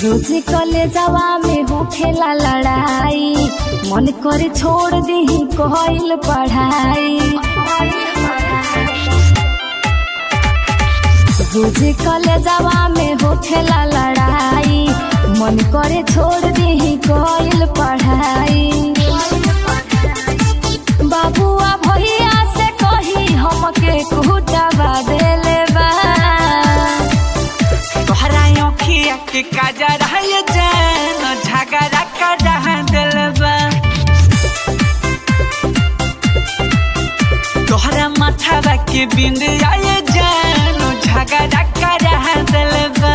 रोज कलेजवा में होखेला लड़ाई मन करे छोड़ दी कहल पढ़ाई रोज कलेजवा में होखेला लड़ाई मन करे छोड़ दी कहल पढ़ाई बाबुआ भैया से कही हमके कुटावा देले बा तोहरा अखिया के काजर है जान झगड़ा कर दिलबा तोहरा माथावा के बिंद आए जान झगड़ा कर दिलबा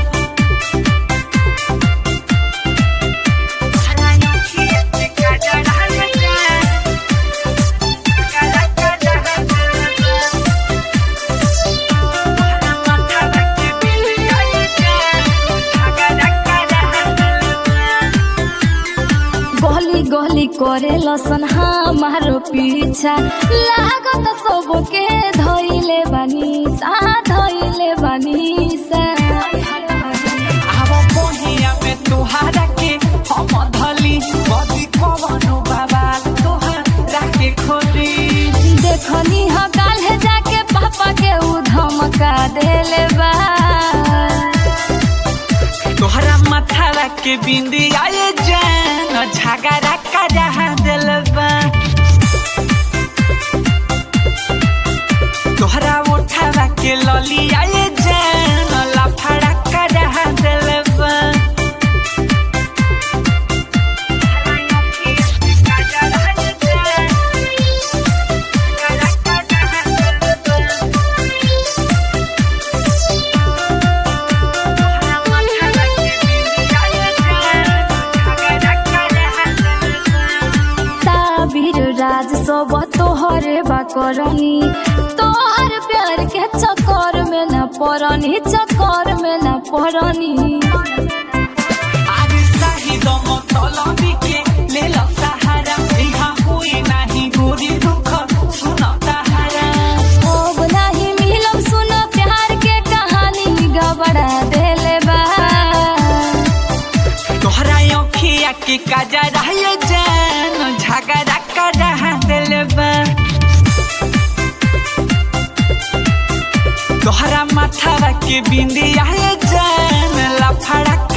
तोहरा अखिया के काजर है जान झगड़ा कर दिलबा गली गली करे लसन हमारो पीछा लागत सबके धैले बानी सा धैले बानी सा देखनी ह काल्हे जाके पापा के उ धमका देले बा तोहरा माथा के बिंदी आए जान झगड़ा करा दिलबा तोहरा उठावा के लली आए जान लफड़ा करा दिलबा ताबिर राज सब तोहरे बा करनी तोहर प्यार के चक्कर में न पड़नी चक्कर में न पड़नी आज शाहिद मतलबी के लेल सहारा इहा कोई नाही गोरी दुख सुन तहारा अब नहीं मिलब सुन प्यार के कहानी गबड़ा देले बा तोहरा अखिया के काजर है जान झगड़ा करा दिलबा तोहरा माथावा के बिंदिया है जान लफड़ा